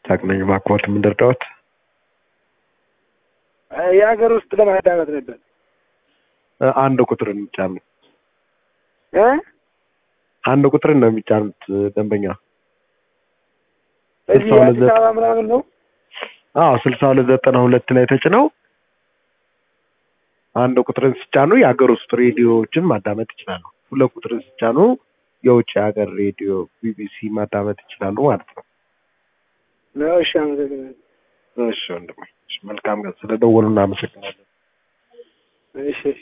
ይስሐቅ ነኝ። እባክዎት ምን ልርዳዎት? የሀገር ውስጥ ለማዳመጥ ነበር እ አንድ ቁጥርን ይጫኑ። እ አንድ ቁጥርን ነው የሚጫኑት እ ደንበኛ እዚህ ስልሳ ሁለት አዲስ አበባ ምናምን ነው አዎ ስልሳ ሁለት ዘጠና ሁለት ላይ ተጭነው አንድ ቁጥርን ሲጫኑ የሀገር ውስጥ ሬዲዮዎችን ማዳመጥ ይችላሉ። ሁለት ቁጥርን ሲጫኑ የውጭ ሀገር ሬዲዮ ቢቢሲ ማዳመጥ ይችላሉ ማለት ነው። ነው። እሺ አመሰግናለሁ። እሺ ወንድሜ፣ እሺ መልካም ቀን። ስለደወሉ እናመሰግናለን። እሺ እሺ